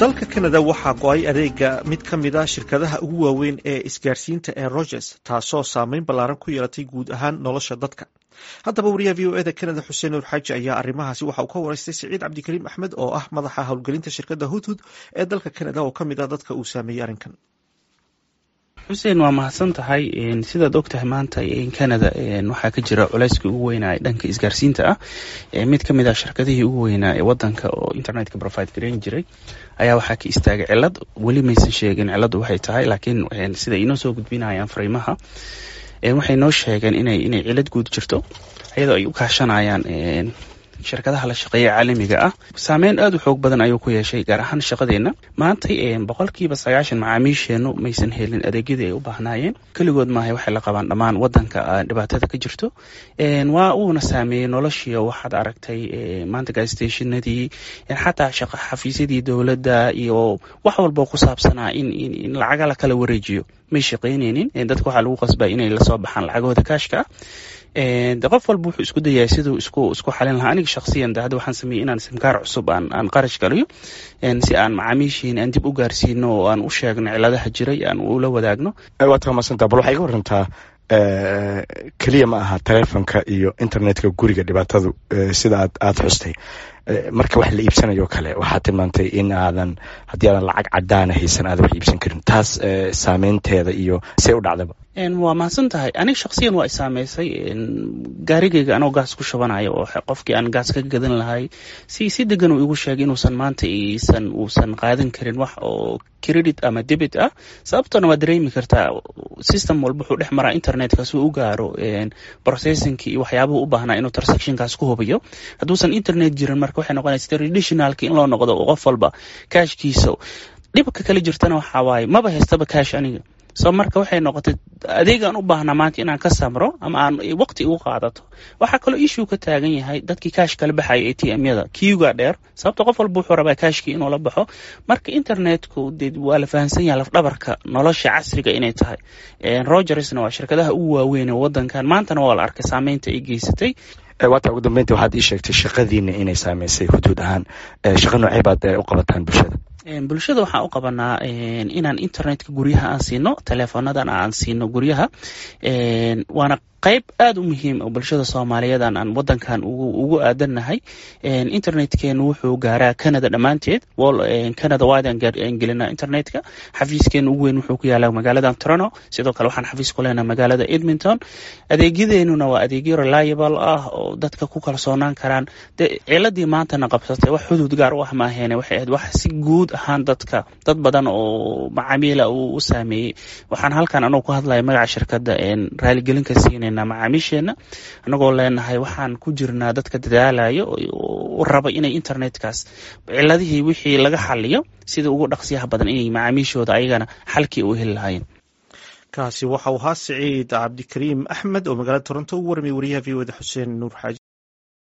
dalka kanada waxaa go-ay adeega mid ka mid a shirkadaha ugu waaweyn ee isgaarsiinta ee rogers taasoo saameyn ballaaran ku yeelatay guud ahaan nolosha dadka haddaba wariyaha v o eda kanada xuseen nuur xaaji ayaa arrimahaasi waxa uu ka wareystay siciid cabdikariim axmed oo ah madaxa howlgelinta shirkadda hudhud ee dalka kanada oo ka mid ah dadka uu saameeyey arrinkan xuseen waa mahadsan tahay sidaad og tahay maanta canada waxaa ka jira culayskii ugu weynaa dhanka isgaarsiinta ah mid ka mid ah shirkadihii ugu weynaa ee wadanka oo internetka provide gareyn jiray ayaa waxaa ka istaagay cilad weli maysan sheegin ciladu waxay tahay laakiin sida inoo soo gudbinayaan fariimaha waxay noo sheegeen inay inay cilad guud jirto iyadoo ay u kaashanayaan shirkadaha la shaqeeya caalamiga ah saameyn aada u xoog badan ayuu ku yeeshay gaar ahaan shaqadeenna maantay boqolkiiba sagaashan macaamiisheennu maysan helin adeegyadii ay u baahnaayeen keligood maahay waxay la qabaan dhammaan wadanka dhibaatada ka jirto waa uuna saameeyey noloshii waxaad aragtay maanta gastationadii xataa shaqa xafiisyadii dowladda iyo wax walboo ku saabsanaa in lacaga la kala wareejiyo may shaqaynaynin dadka waxaa lagu qasbaa inay lasoo baxaan lacagahooda kaashka ah de qof walba wuxuu isku dayaa siduu isku isku xalin lahaa aniga shaksiyan de hadda waxaan sameeyey inaan simkaar cusub aan aan qarash galiyo si aan macaamiishiin aan dib u gaarsiino oo aan u sheegno ciladaha jiray aan ula wadaagno waad ka masantaa bal waxaa iga warantaa keliya ma aha telefonka iyo internetka guriga dhibaatadu sida aad aada xustay marka wax la iibsanayo kale waxaa tilmaantay in aadan haddii aadan lacag cadaana haysan aadan wax iibsan karin taas saameynteeda iyo see u dhacdaba waa mahadsan tahay aniga shaksiyan waa i saameysay gaarigayga anoo gaas ku shubanaya oo qofkii aan gaas ka gadan lahay si si degan uu igu sheegay inuusan maanta isan uusan qaadan karin wax oo credit ama debit ah sababtoona waa dareemi kartaa system walba wuxuu dhex maraa internetka si uu u gaaro processingki iyo waxyaabuhu u baahnaa inuu transactionkaas ku hubiyo hadduusan internet jirin marka waxay noqonaysa traditionalki in loo noqdo qof walba kaashkiisa dhibka kala jirtana waxaa waaye maba haystaba kaash aniga so marka waxay noqotay adeegaan u baahnaa maanta inaan ka samro ama aan waqti ugu qaadato waxaa kaloo issue ka taagan yahay dadkii kaash kala baxaya a t m yada kiuga dheer sababta qof walba wuxuu rabaa kaashkii inuu la baxo marka internetku de waa la fahamsan yahay lafdhabarka nolosha casriga inay tahay rogersna waa shirkadaha ugu waaweyn ee wadankan maantana waa la arkay saameynta ay geysatay waata ugu dambeyntii waxaad ii sheegtay shaqadiina inay saameysay huduud ahaan shaqa noocey baad u qabataan bulshada bulshada waxaan u qabanaa inaan internetka guryaha aan siino teleefonadan aan siino guryaha waana qayb aada u muhiim oo bulshada soomaaliyeed aan wadankan ugu aadannahay internetkeenu wuxuu gaaraa canada dhammaanteed canada waadaan gelinaa internetka xafiiskeenu ugu weyn wuxuu ku yaalaa magaalada toronto sidoo kale waxaan xafiis ku leenahay magaalada edmonton adeegyadeenuna waa adeegyo reliable ah oo dadka ku kalsoonaan karaan de ciladii maantana qabsatay wax xuduud gaar u ah maaheene waxay ahayd wax si guud ahaan dadka dad badan oo macaamiila uu u saameeyey waxaan halkan anugu ku hadlaya magaca shirkadda raaligelinka siinayna macaamiisheena anagoo leenahay waxaan ku jirnaa dadka dadaalayo u raba inay internetkaas ciladihii wixii laga xaliyo sida ugu dhaqsiyaha badan inay macaamiishooda ayagana xalkii u heli lahaayeen kaasi waxa uu ahaa siciid cabdikariim axmed oo magaalada toronto ugu warmay wariyaha v o da xuseen nuur xaaji